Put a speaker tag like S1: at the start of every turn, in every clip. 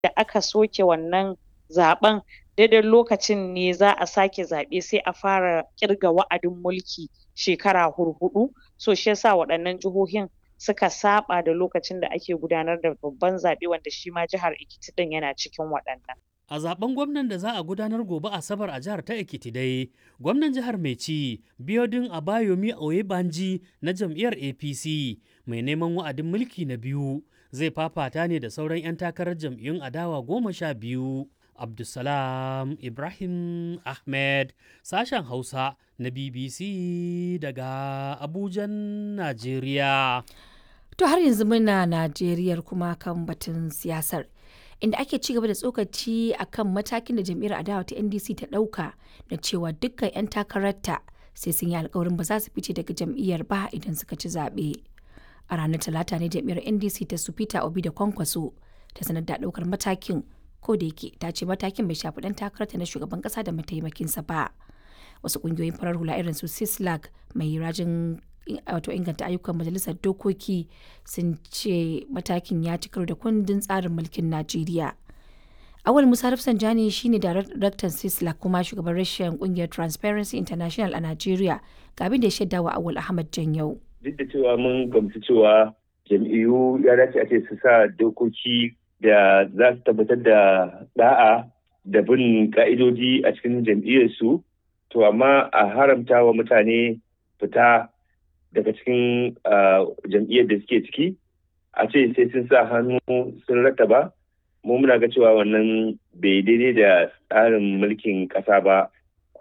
S1: da aka soke wannan zaɓen daidai lokacin ne za a sake zaɓe sai a fara ƙirga wa'adin mulki shekara hurhuɗu so shi yasa waɗannan jihohin suka saɓa da lokacin da ake gudanar da babban zaɓe wanda shi ma jihar Ekiti ɗin yana cikin waɗannan.
S2: A zaben gwamnan da za a gudanar gobe Asabar a jihar ta Ekiti dai, gwamnan jihar mai ci Biodun Abayomi Oyebanji na jam'iyyar APC mai neman wa'adin mulki na biyu zai fafata ne da sauran 'yan takarar jam'iyyun adawa goma sha biyu. Abdulsalam Ibrahim Ahmed sashen Hausa na BBC daga Abujan, Najeriya.
S3: To har yanzu muna Najeriyar kuma kan batun siyasar. Inda ake ci gaba da tsokaci a kan matakin da jam'iyyar adawa ta NDC ta ɗauka da cewa dukkan 'yan takararta sai sun yi alkawarin ba za su fice daga jam'iyyar ba idan suka ci zaɓe. A ranar Talata ne jam'iyyar NDC ta su Peter Obi da Kwankwaso ta sanar da ɗaukar matakin ko da yake ta ce matakin bai shafi ɗan takararta na shugaban ƙasa da mataimakinsa ba. Wasu ƙungiyoyin farar hula irin su Sislag mai rajin wato inganta ayyukan majalisar dokoki sun ce matakin ya ci karo da kundin tsarin mulkin najeriya awal musa rafsanjani shine daraktan sisla kuma shugaban rashin kungiyar transparency international a najeriya ga abin da ya shaida wa awal ahmad janyau
S4: duk da cewa mun gamsu cewa jam'iyyu ya dace a ce su sa dokoki da za su tabbatar da da'a da bin ka'idoji a cikin jam'iyyarsu to amma a haramta wa mutane fita daga cikin jam'iyyar da suke ciki a ce sai sun sa hannu sun rattaba mu muna ga cewa wannan bai daidai da tsarin mulkin ƙasa ba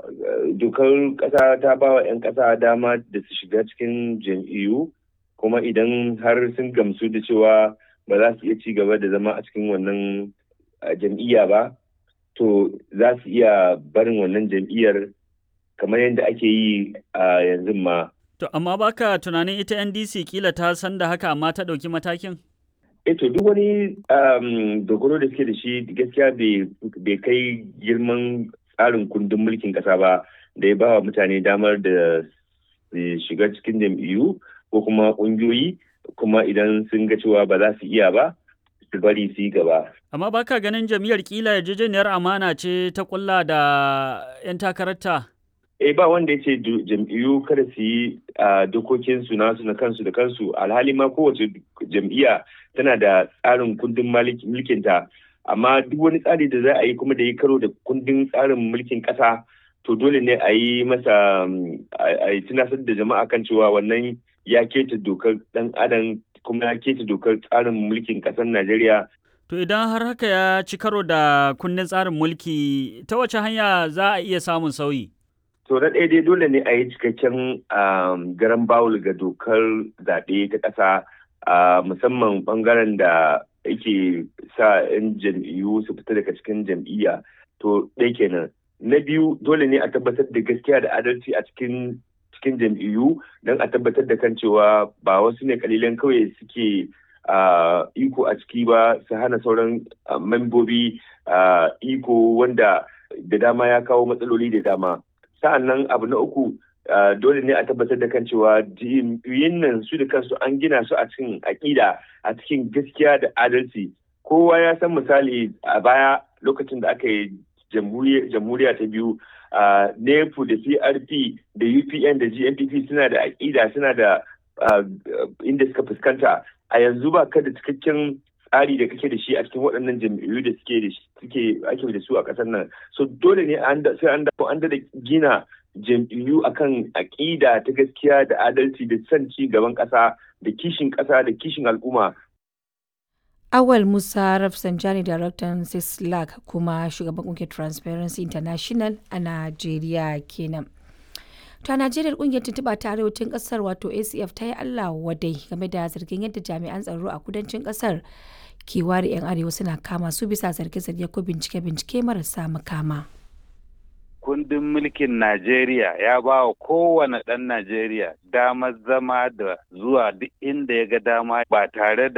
S4: dokar ƙasa ta ba wa 'yan ƙasa dama da su shiga cikin jam'iyyu kuma idan har sun gamsu da cewa ba za su iya ci gaba da zama a cikin wannan jam'iyya ba to za su iya barin wannan jam'iyyar kamar yadda ake yi a yanzu ma
S2: To, amma baka tunanin ita NDC kila ta san da haka amma ta ɗauki matakin?
S4: E to duk wani dogaro da suke da shi gaskiya bai kai girman tsarin kundin mulkin ƙasa ba da ya ba wa mutane damar da shiga cikin jam'iyyu ko kuma ƙungiyoyi kuma idan sun ga cewa ba za su iya ba su bari su yi gaba.
S2: Amma baka ganin jam'iyyar kila yarjejeniyar amana ce ta kulla da 'yan takararta?
S4: eh ba wanda ya ce jam'iyyu kada su yi dokokin su nasu na kansu da kansu alhali ma kowace jam'iyya tana da tsarin kundin mulkinta amma duk wani tsari da za a yi kuma da ya karo da kundin tsarin mulkin ƙasa to dole ne a yi masa a yi tunasar da jama'a kan cewa wannan ya keta dokar dan adam kuma ya keta dokar tsarin mulkin ƙasar najeriya
S2: To idan har haka ya ci karo da kundin tsarin mulki ta wace hanya za a iya samun sauyi?
S4: To na ɗaya dai dole ne a yi cikakken garan bawul ga dokar zaɓe ta ƙasa musamman ɓangaren da yake sa 'yan jam'iyyu su fita daga cikin jam'iyya to ɗaya kenan. Na biyu dole ne a tabbatar da gaskiya da adalci a cikin cikin jam'iyyu don a tabbatar da kan cewa ba wasu ne kalilan kawai suke iko a ciki ba su hana sauran membobi iko wanda da dama ya kawo matsaloli da dama. sa'an nan abu na uku dole ne a tabbatar da kan cewa jam'iyyun nan su da kansu an gina su a cikin aƙida a cikin gaskiya da adalci kowa ya san misali a baya lokacin da aka yi jamhuriya ta biyu nepu da crp da upn da gnpp suna da aƙida suna da inda suka fuskanta a yanzu ba ka da cikakken tsari da kake da shi a cikin waɗannan jam'iyyu da suke da suke ake da su a ƙasar nan so dole ne sai an dawo an da gina jam'iyyu akan aƙida ta gaskiya da adalci da son ci gaban ƙasa da kishin ƙasa da kishin al'umma
S3: Awal Musa Rafsanjani Daraktan Sislak kuma shugaban ƙungiyar Transparency International a Najeriya kenan. ta najeriya kungiyar tuntuɓa ta arewacin ƙasar wato acf ta yi allah wadai game da zargin yadda jami'an tsaro a kudancin ƙasar ke ware 'yan arewa suna kama su bisa zarge-zarge ko bincike-bincike marasa makama
S5: kundin mulkin najeriya ya ba wa kowane ɗan najeriya damar zama da zuwa duk inda ya ga dama ba tare da